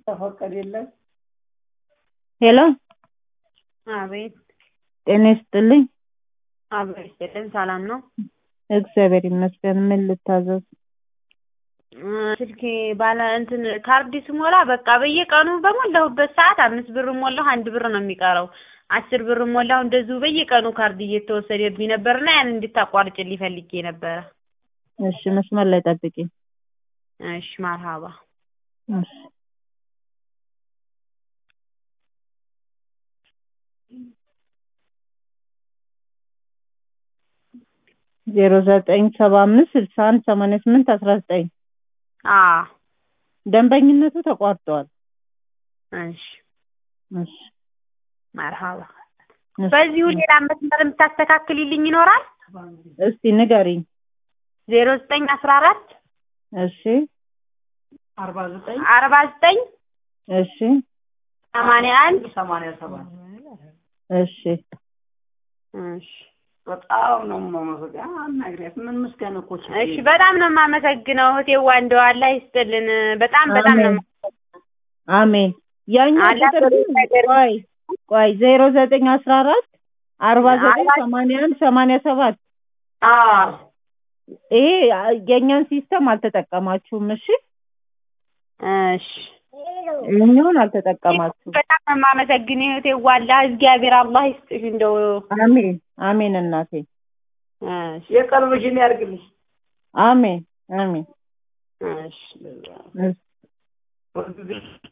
ተፈቀደለት። ሄሎ አቤት ጤና ይስጥልኝ። አቤት ይስጥልን። ሰላም ነው? እግዚአብሔር ይመስገን። ምን ልታዘዝ? እ ስልኬ ባለ እንትን ካርድ ስሞላ በቃ በየቀኑ በሞላሁበት ሰዓት አምስት ብር ሞላሁ አንድ ብር ነው የሚቀረው። አስር ብር ሞላሁ እንደዚሁ በየቀኑ ካርድ እየተወሰደብኝ ነበርና ያን እንድታቋርጭልኝ ፈልጌ ነበረ። እሺ መስመር ላይ ጠብቂኝ። እሺ መርሃባ እሺ ዜሮ ዘጠኝ ሰባ አምስት ስልሳ አንድ ሰማንያ ስምንት አስራ ዘጠኝ አ ደንበኝነቱ ተቋርጧል። እሺ እሺ መርሃባ እሺ። በዚሁ ሌላ መስመር የምታስተካክልልኝ ይኖራል? እስቲ ንገሪኝ። ዜሮ ዘጠኝ አስራ አራት እሺ አርባ ዘጠኝ አርባ ዘጠኝ እሺ ሰማንያ አንድ ሰማንያ ሰባት እሺ እሺ በጣም ነው የማመሰግነው። አናግሪያት ምን ምስጋና እኮ ችግር እሺ በጣም ነው የማመሰግነው እህቴዋ እንደው አላህ ይስጥልን። በጣም በጣም ነው አሜን። አሜን። ያኛው አላህ ቁጥር በብዙ ነገር- ቆይ ቆይ ዜሮ ዘጠኝ አስራ አራት አርባ ዘጠኝ አርባ- ሰማንያ አንድ ሰማንያ ሰባት አዎ ይሄ የእኛን ሲስተም አልተጠቀማችሁም። እሺ እሺ ይህኛውን አልተጠቀማችሁም። በጣም ነው የማመሰግን እህቴዋ አላህ እግዚአብሔር አላህ ይስጥሽ እንደው አሜን አሜን እናቴ እሺ የቀልብሽን ያድርግልሽ። አሜን አሜን እሺ እሺ። ሁልጊዜ